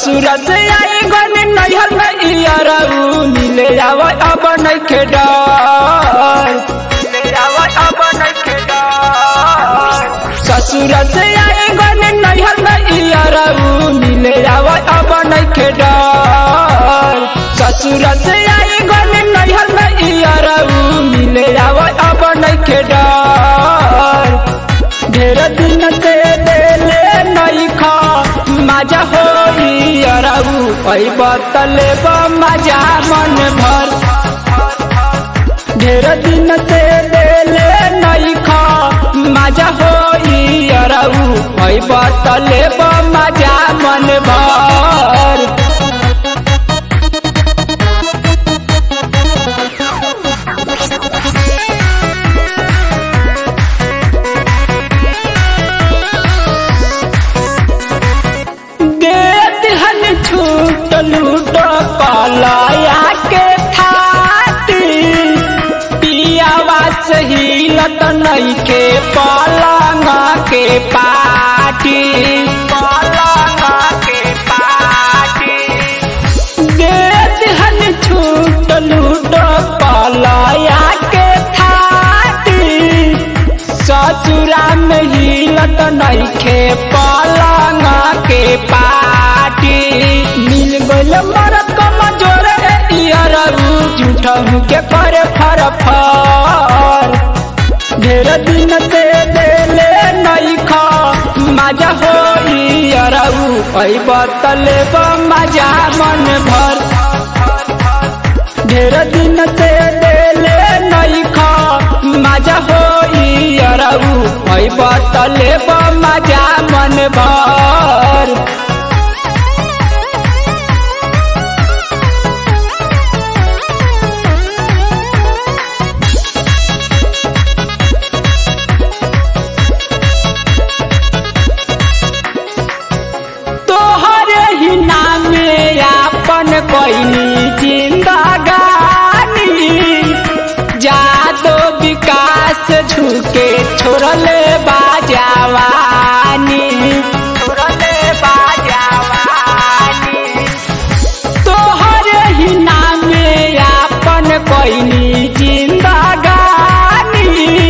ससुर से आई गन नैहर में इयरऊ मिले आव अब नइखे डर मिले आव अब नइखे डर ससुर से आई गन नैहर में इयरऊ मिले आव अब नइखे डर ससुर से आई गन नैहर में इयरऊ मिले आव अब नइखे डर ढेर दिन से देले नइखा मजा होई अरऊ ऐ बतले मजा मन भर ढेर दिन से देले नइखा मजा होई अरऊ ऐ बतले मजा मन भर देत हन छूट लूट पलाया के थाती पियावा सही लत नहीं के पलंगा के पाटी पलंगा के पाटी देत हन छूट लूट पलाया के थाती ससुरा में हिलत नइखे पलंगा के पाटी मिल गइल मर कमजोर इयरऊ झूठहू के पर फर फर ढेर दिन से देले नइखा मजा होई अरऊ ऐ बतले मजा मन भर ढेर दिन से देले नइखा मजा होई अरऊ ऐ बतले मजा मन भर तोहरे ही नामे आपन कोइनी जिंदगानी जादो विकास झुके छोड़ले बाजावानी छोड़ले बाजावानी तोहरे ही नामे आपन कोइनी जिंदगानी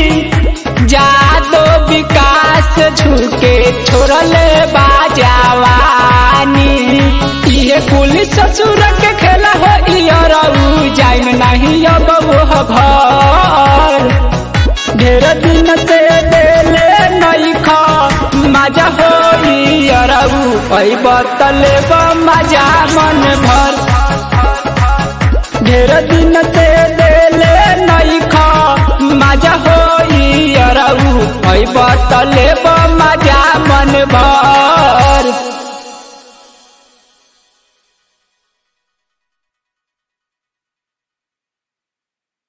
जादो विकास झुके छोड़ले बाजावानी ये कुल ससुर के खेला हो इयरऊ जाइन नहीं अब वो घर ढेर दिन से देले नइखा मजा होई अरऊ ऐ बतले मजा मन भर ढेर दिन से देले नइखा मजा होई अरऊ ऐ बतले